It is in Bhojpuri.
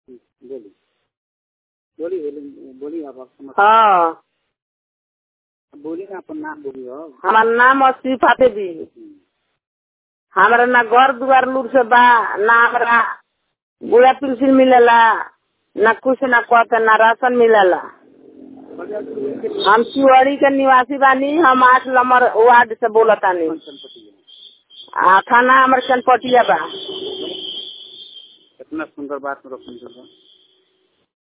बोली बोली बोली बोली आप आप समझ हाँ बोली ना अपन नाम बोली हो हमार नाम असीफा देवी हमरा ना घर दुआर लूर से बा ना हमरा बुढ़ा पेंशन मिलेला ना कुछ ना कहते ना राशन मिलेला हम शिवड़ी के निवासी बानी हम आठ नंबर वार्ड से बोलतानी आ थाना हमर चनपटिया बा कितना सुंदर बात में रोशन